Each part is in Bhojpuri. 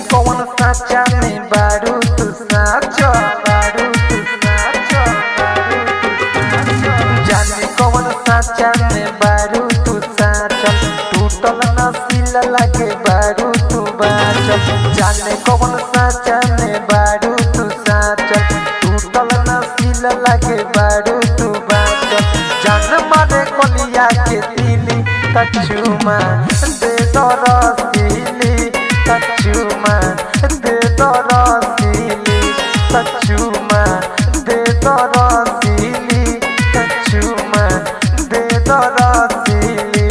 कौन साचा में बारू तू साचो बारू तू साचो बारू तू साचो जाने कौन साचा में बारू तू साचो टूटल नसील लगे बारू तू बाचो जाने कौन साचा में बारू तू साचो टूटल नसील लगे बारू तू बाचो जान मारे कलिया के दिली कछुमा दे दो रसीली कछुमा दे दो रसीली कछुमा दे दो रसीली कछुमा दे दो रसीली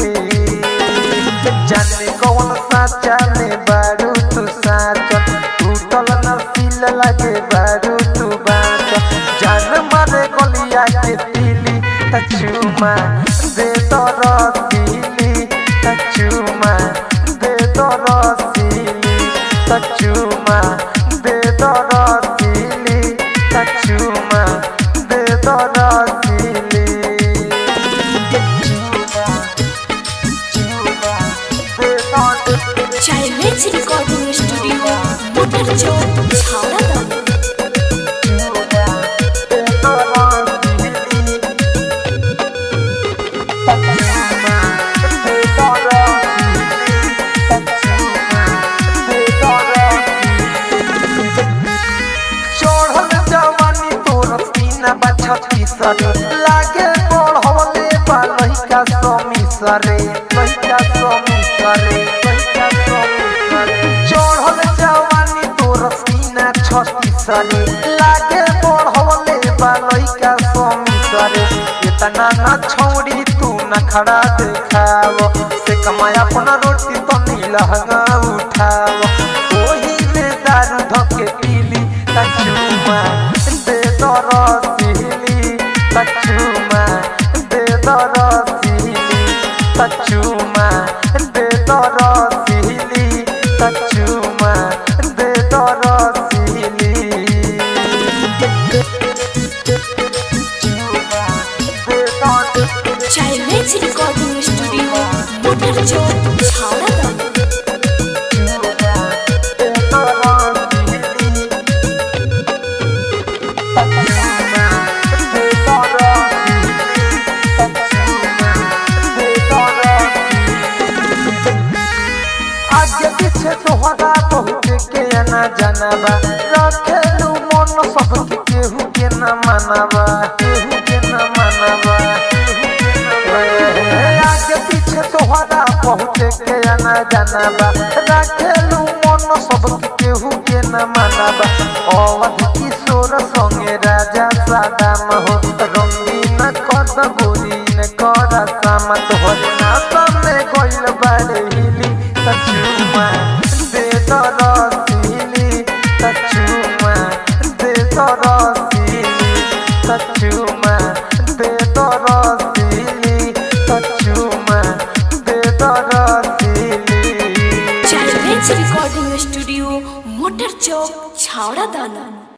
जाने कौन साचा में बारू तू साचो टूटल नसील लगे बारू तू बाचो जान मारे गलिया के दिली कछुमा दे दो रसीली कछुमा दे दो रसीली कछुमा दे दो रसीली कछुमा दे दो रसीली कछुमा कछुमा दे दो child recording studio motor chowk Chhawra दानो लागे पढ़वले बा लइका समीसरे लइका समीसरे लइका समीसरे चढ़ल जवानी तोर सीना छत्तीसरे लागे पढ़वले बा लइका समीसरे इतना ना छौड़ी तू न खड़ा देखाव से कमाया अपना रोटी तो नीलहंगा उठाव ओही में दारू धके पीली कचुमा दे दो रसीली कचुमा दे दो रसीली कचुमा दे दो रसीली कचुमा दे दो रसीली child recording studio motor chowk Chhawra दानो आगे पीछे तोहरा बहुत के ना जानबा रखेलू मन सबके केहू के ना मानबा केहू के ना मानबा आगे पीछे तोहरा बहुत के ना जानबा रखेलू मन सबके केहू के ना मानबा अवध किशोर संगे राजा सादाम हो रंगीन कद गोरीन कर सामत हो नाता में गइल बारे हिली कचुमा दे दो रसीली कचुमा दे दो रसीली कचुमा दे दो रसीली कचुमा दे दो रसीली child recording studio motor chowk Chhawra दानो